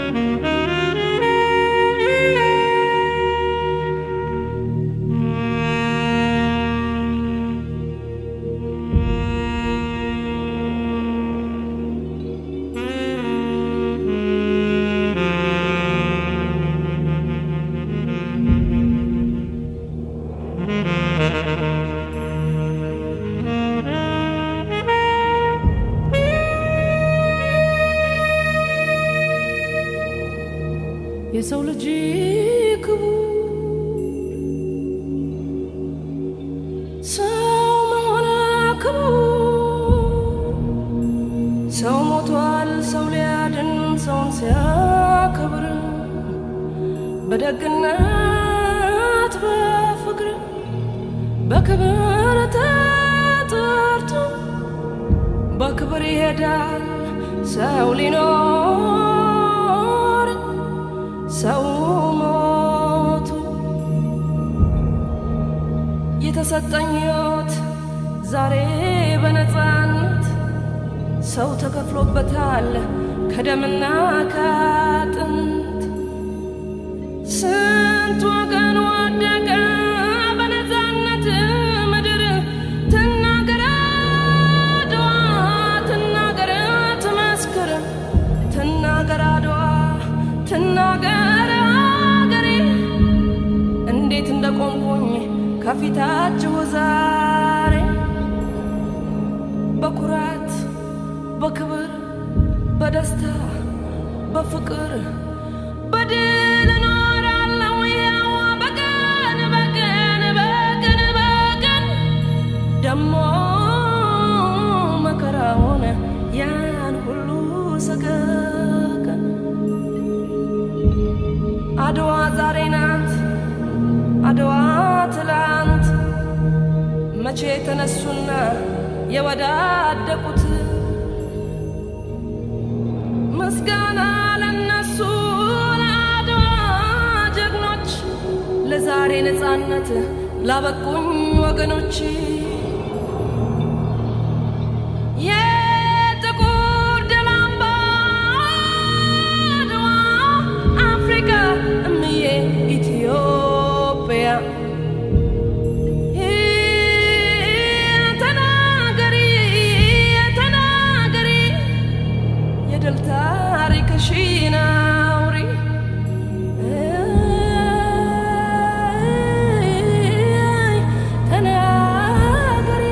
የሰው ልጅ ክቡር ሰው መሆን ክቡር ሰው ሞቷል ሰው ሊያድን ሰውን ሲያከብር በደግነት በፍቅር በክብር ተጠርቶ በክብር ይሄዳል ሰው ሊኖር ሰው ሞቱ የተሰጠኝ ሕይወት ዛሬ በነፃነት ሰው ተከፍሎበታል ከደምና ከአጥንት ስንት ወገን ወደቀ በነፃነት ምድር ትናገር አድዋ ትናገር ትመስክር ትናገር አድዋ ትናገር አገሬ እንዴት እንደቆምኩኝ ከፊታችሁ ዛሬ በኩራት በክብር በደስታ በፍቅር በድል እኖራለሁ ያው በቀን በቀን በቀን በቀን ደሞ መከራውን ያን ሁሉ ሰቀቀን አድዋ ዛሬ ናት አድዋ ትላንት መቼ ተነሱና የወዳደቁት ምስጋና ለነሱ ለአድዋ ጀግኖች ለዛሬ ነፃነት ላበቁኝ ወገኖች የጥቁር ደም አምባ አድዋ አፍሪካ እምዬ ኢትዮጵያ ተናገሪ ተናገሪ የድል ታሪክሽን አውሪ ተናገሪ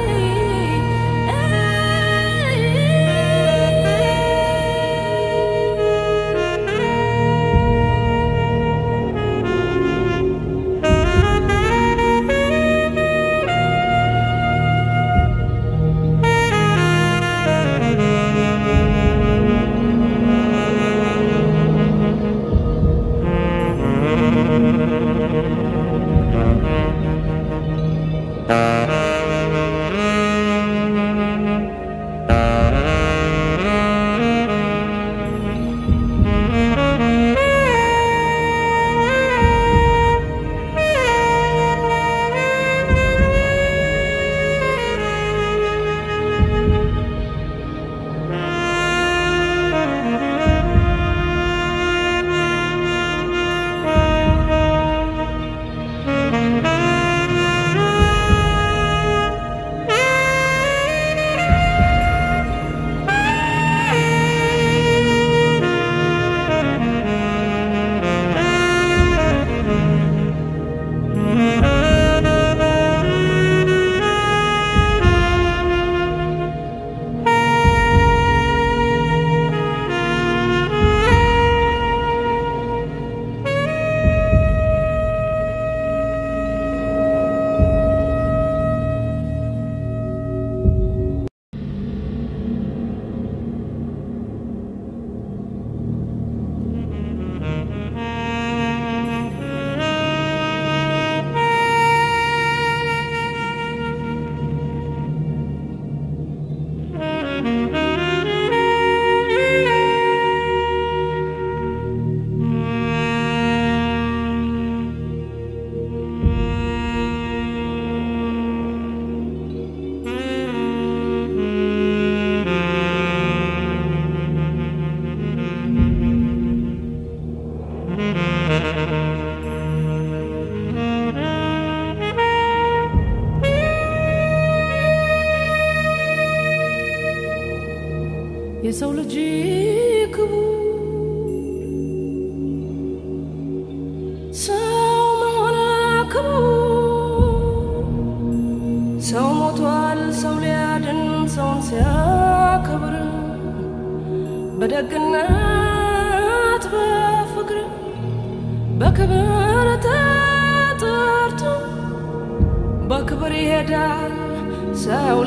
በክብር ተጠርቶ በክብር ይሄዳል ሰው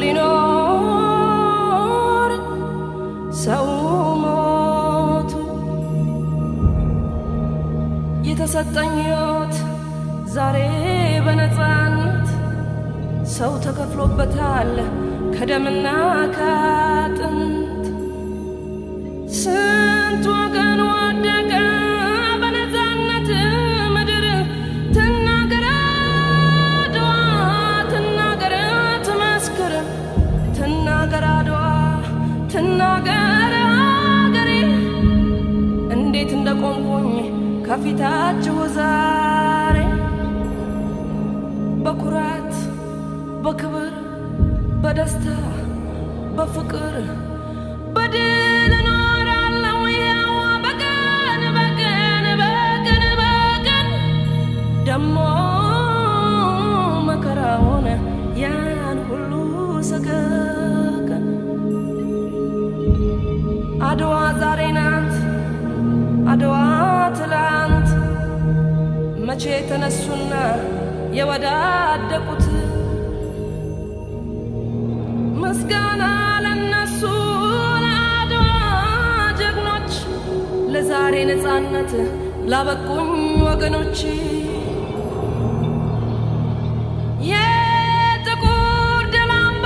ሊኖር ሰው ሞቱ የተሰጠኝ ሕይወት ዛሬ በነፃነት ሰው ተከፍሎበታል ከደምና ከአጥንት ስንት ወገን ወደቀ በነፃነት ምድር ትናገር አድዋ ትናገር ትመስክር ትናገር አድዋ ትናገር አገሬ እንዴት እንደቆምኩኝ ከፊታችሁ ዛሬ በኩራት በክብር በደስታ በፍቅር በድል እኖራለሁ ያው በቀን በቀን በቀን በቀን ደሞ መከራውን ያን ሁሉ ሰቀቀን አድዋ ዛሬ ናት አድዋ ትላንት መቼ ተነሱና የወዳደቁት ምስጋና ለነሱ ለአድዋ ጀግኖች ለዛሬ ነፃነት ላበቁኝ ወገኖች የጥቁር ድል አምባ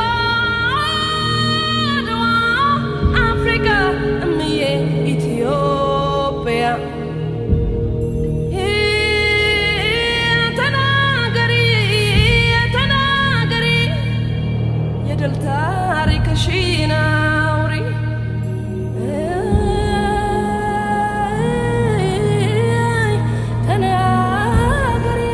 አድዋ አፍሪካ እምዬ ኢትዮጵያ ተናገሪ ተናገሪ የድል ታሪክሽን አውሪ ተናገሪ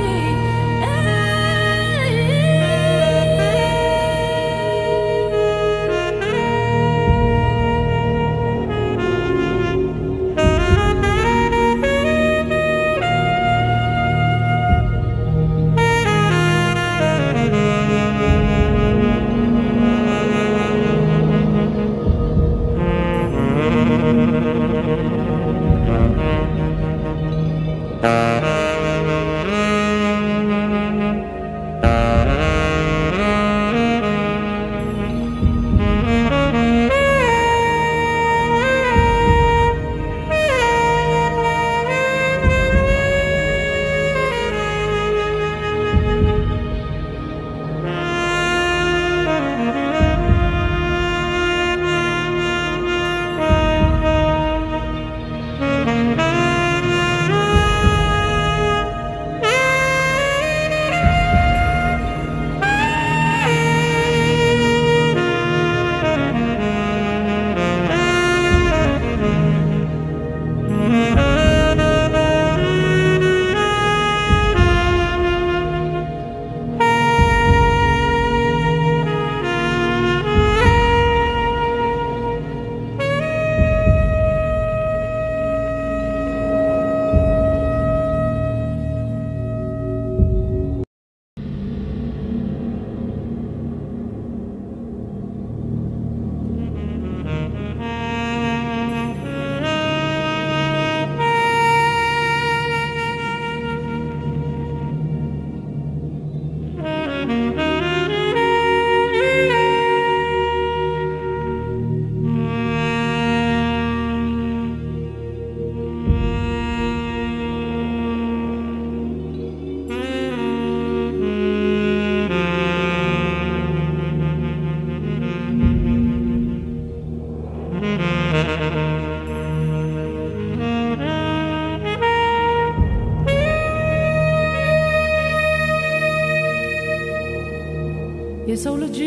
የሰው ልጅ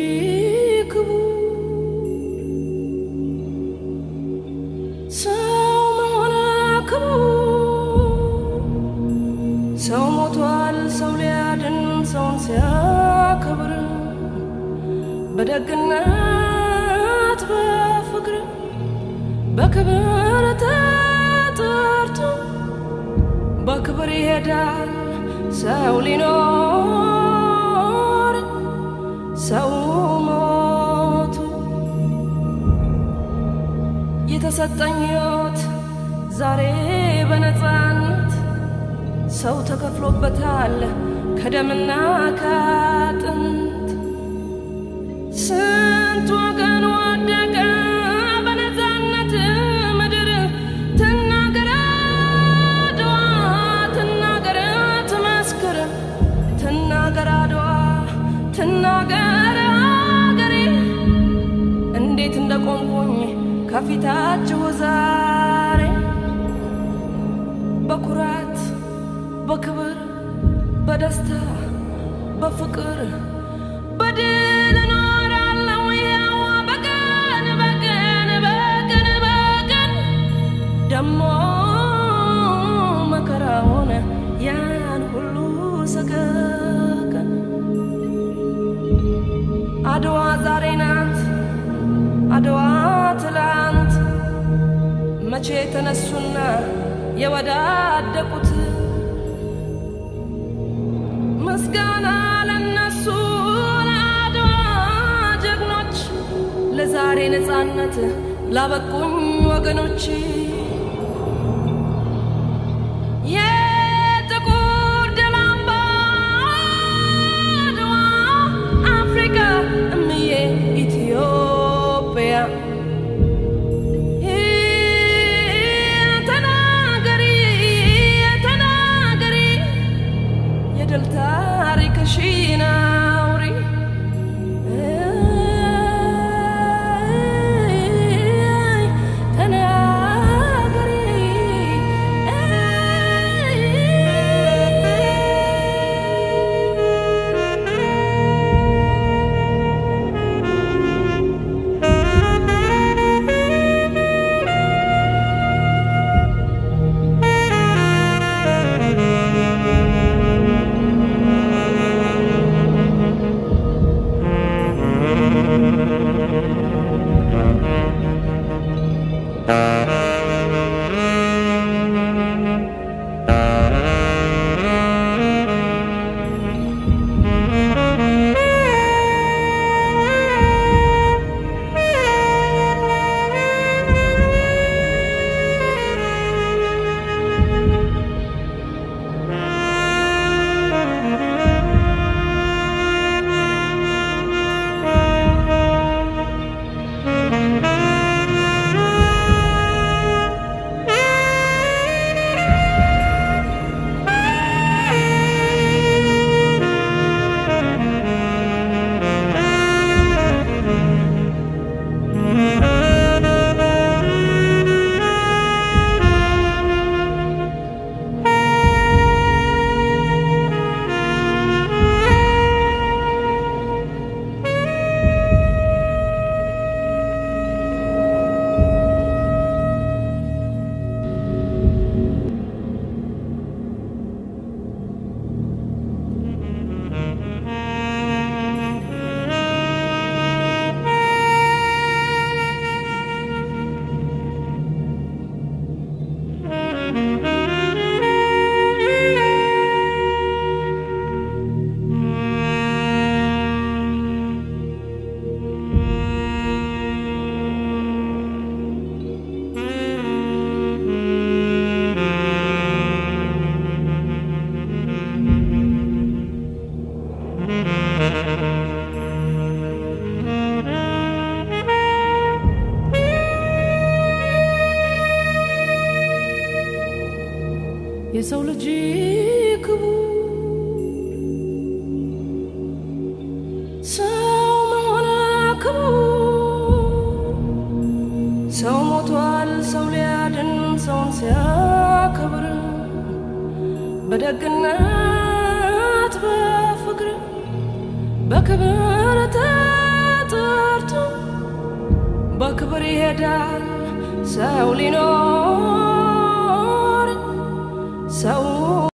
ክቡር ሰው መሆን ክቡር ሰው ሞቷል ሰው ሊያድን ሰውን ሲያከብር በደግነት በፍቅር በክብር ተጠርቶ በክብር ይሄዳል ሰው ሊኖር ሰው ሞቱ የተሰጠኝ ሕይወት ዛሬ በነፃነት ሰው ተከፍሎበታል ከደምና ከአጥንት ስንት ወገን ወደቀ በነፃነት ምድር ትናገር አድዋ ትናገር ትመስክር ትናገር አድዋ ትናገር አገሬ እንዴት እንደቆምኩኝ ከፊታችሁ ዛሬ በኩራት በክብር በደስታ በፍቅር በድል እኖራለሁ ያው በቀን በቀን በቀን በቀን ደሞ መከራውን ያን ሁሉ ሰቀቀን አድዋ ዛሬ ናት አድዋ ትላንት መቼ ተነሱና የወዳደቁት ምስጋና ለነሱ ለአድዋ ጀግኖች ለዛሬ ነፃነት ላበቁኝ ወገኖች የጥቁር ደም አምባ አድዋ አፍሪካ እምዬ ኢትዮጵያ ተናገሪ ተናገሪ የድል ታሪክሽን አውሪ ተናገሪ የሰው ልጅ ክቡር ሰው መሆን ክቡር ሰው ሞቷል ሰው ሊያድን ሰውን ሲያከብር በደግነት በፍቅር በክብር ተጠርቶ በክብር ይሄዳል ሰው ሊኖር ሰው